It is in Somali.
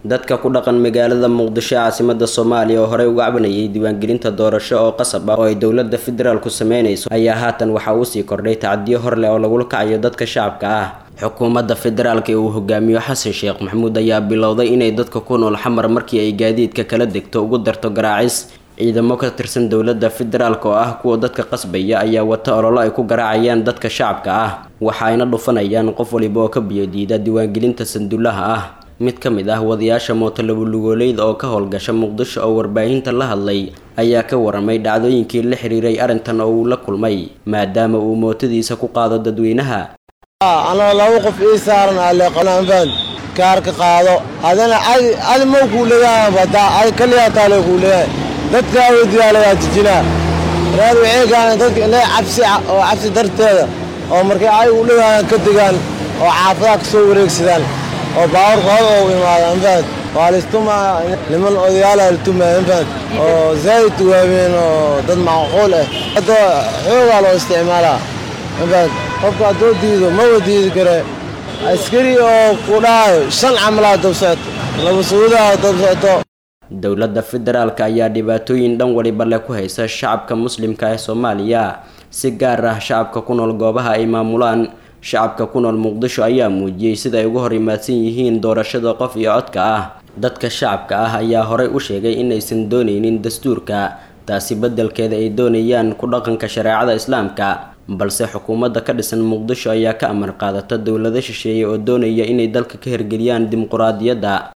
dadka ku dhaqan magaalada muqdisho caasimada soomaaliya oo horey uga cabanayay diiwaangelinta doorasho oo qasab ah oo ay dowlada federaalku sameynayso ayaa haatan waxaa uusii kordhay tacadiyo hor leh oo lagula kacayo dadka shacabka ah xukuumadda federaalka ee uu hogaamiyo xasan sheekh maxamuud ayaa bilowday inay dadka ku nool xamar markii ay gaadiidka kala degto ugu darto garaacis ciidamo ka tirsan dowladda federaalk oo ah kuwa dadka qasbaya ayaa wata ololo ay ku garaacayaan dadka shacabka ah waxaayna dhufanayaan qof waliba oo ka biyodiida diiwaangelinta sanduulaha ah mid ka mid ah wadayaasha mootolabulugooleyd oo ka howlgasha muqdisho oo warbaahinta la hadlay ayaa ka waramay dhacdooyinkii la xiriiray arrintan oo uu la kulmay maadaama uu mootadiisa ku qaado dadweynaha anoo laba qof ii saaran aleeqananfaan kaarka qaado adana adi mau kuu leeyahay badaa adi kaliyaa taale kuu leeyahay dadkaa weydiyaa lagaa jijinaa reer waxay gaaneen dadka inay cabsi oo cabsi darteeda oo markay ay u leeyahaan ka degaan oo xaafadaha ka soo wareegsadaan oo baawarkooda oo imaada anfaad waa laistumaa niman odayaala latumaa anfaad oo zaa'id waaween oo dad macquul ah hadda xoogaa loo isticmaalaa anfaad qofka haddoo diido maba diidi kare askari oo ku dhahayo shan camalaa dab socoto laba suudaha dab socoto dowladda federaalka ayaa dhibaatooyin dhan waliba leh ku haysa shacabka muslimka ee soomaaliya si gaar ah shacabka ku nool goobaha ay maamulaan shacabka ku nool muqdisho ayaa muujiyey sida ay uga hor imaadsan yihiin doorashada qof iyo codka ah dadka shacabka ah ayaa horey u sheegay inaysan doonaynin dastuurka taasi beddelkeeda ay doonayaan ku dhaqanka shareecada islaamka balse xukuumadda ka dhisan muqdisho ayaa ka amar qaadata dowlado shisheeye oo doonaya inay dalka ka hirgeliyaan dimuquraadiyadda